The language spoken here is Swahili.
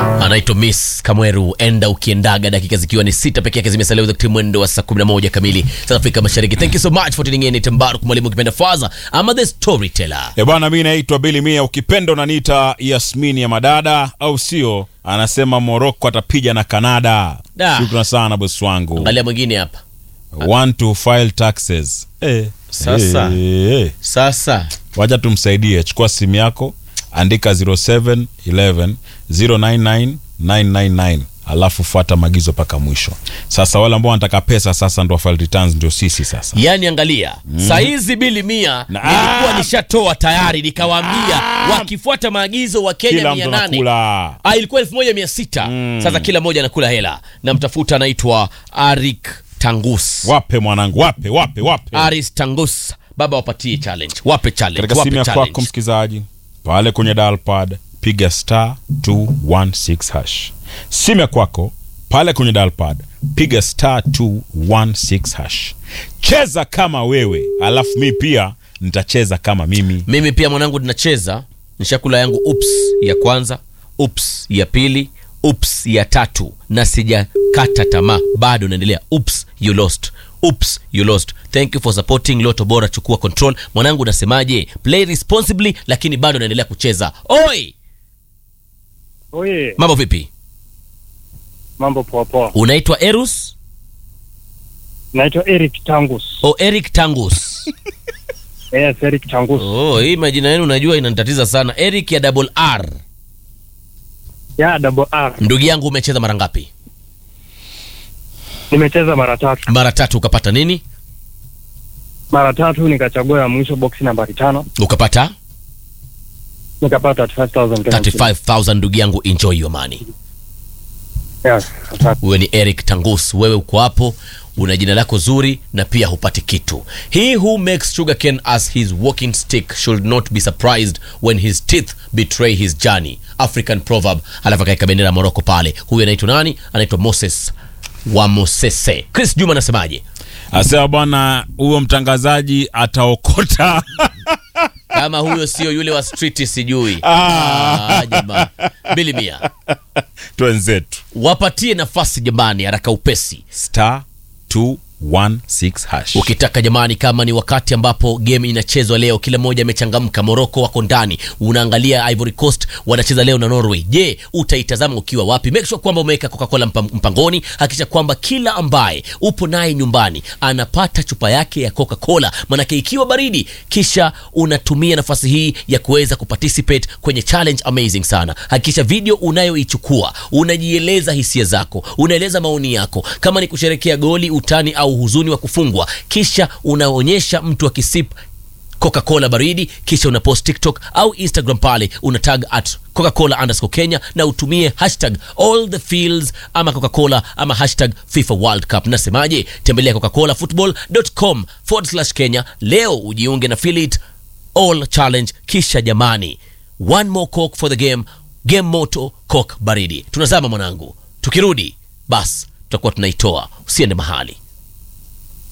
anaitwa Miss Kamweru, enda ukiendaga, dakika zikiwa ni sita peke yake zimesalia wakati mwendo wa saa 11 kamili South Africa Mashariki. Thank you so much for tuning in. Ni Tambaru mwalimu ukipenda Faza ama the storyteller. E bwana, mi naitwa Bili Mia, ukipenda unaniita Yasmini ya madada, au sio? Anasema Morocco atapiga na Canada. Da. Shukran sana bosi wangu. Angalia mwingine hapa Want to file taxes. Eh, Sasa. eh, eh. sasa. Wacha tumsaidie, chukua simu yako, andika 0711 099 999 alafu fuata maagizo mpaka mwisho. Sasa wale ambao wanataka pesa sasa ndo file returns ndio sisi sasa. Yani angalia saa hizi bili mia Na- nilikuwa nishatoa tayari, nikawaambia wakifuata maagizo wa Kenya Kila mia mtu nane anakula. Ah, ilikuwa elfu moja mia sita Sasa kila mmoja anakula hela. Namtafuta anaitwa Arik Tangus. Wape mwanangu, wape, wape, wape. Aris Tangus, baba wapatie challenge, wape challenge, katika wape simu ya challenge. kwako msikilizaji, pale kwenye dial pad piga star 216 hash. Simu ya kwako pale kwenye dial pad piga star 216 hash. Cheza kama wewe, alafu mi pia nitacheza kama mimi. Mimi pia mwanangu ninacheza, nishakula yangu ups ya kwanza, ups ya pili, ups ya tatu na sijakata tamaa, bado naendelea. Ups you lost. Oops, you lost. Thank you for supporting Loto Bora, chukua control. Mwanangu nasemaje? Play responsibly, lakini bado naendelea kucheza. Oi, Oye, mambo vipi? mambo poa poa. Unaitwa Erus Naitwa Eric Tangus. o Eric Tangus? Yes, Eric Tangus. Oh, hii majina yenu najua inanitatiza sana. Eric ya double R. Ya double R. Ndugu yangu umecheza mara ngapi? Nimecheza mara tatu. Mara tatu ukapata nini? Mara tatu nikachagua ya mwisho box nambari tano. Ukapata Nikapata 35000 Kenya shillings. 35000 ndugu yangu, enjoy your money. Yes, asante. Wewe ni Eric Tangus, wewe uko hapo, una jina lako zuri na pia hupati kitu. He who makes sugarcane as his walking stick should not be surprised when his teeth betray his journey. African proverb. Alafu akaeka bendera ya Morocco pale. Huyu anaitwa nani? Anaitwa Moses wa Mosese. Chris Juma anasemaje? Asema bwana, huyo mtangazaji ataokota. Kama huyo sio yule wa street sijui. Ah. Ah, jamaa. Bili mia. Twenzetu Wapatie nafasi jamani, haraka upesi. star 216 hash. ukitaka jamani kama ni wakati ambapo game inachezwa leo kila mmoja amechangamka moroko wako ndani unaangalia ivory coast wanacheza leo na norway je utaitazama ukiwa wapi make sure kwamba umeweka coca-cola mpa- mpangoni hakikisha kwamba kila ambaye upo naye nyumbani anapata chupa yake ya coca-cola manake ikiwa baridi kisha unatumia nafasi hii ya kuweza kuparticipate kwenye challenge amazing sana hakikisha video unayoichukua unajieleza hisia zako unaeleza maoni yako kama ni kusherekea goli utani au huzuni wa kufungwa kisha unaonyesha mtu akisip coca-cola baridi kisha una post tiktok au instagram pale una tag at coca-cola underscore kenya na utumie hashtag all the fields ama coca-cola ama hashtag fifa world cup nasemaje tembelea coca-cola football.com forward slash kenya leo ujiunge na feel it all challenge kisha jamani one more coke for the game game moto coke baridi tunazama mwanangu tukirudi bas tutakuwa tunaitoa usiende mahali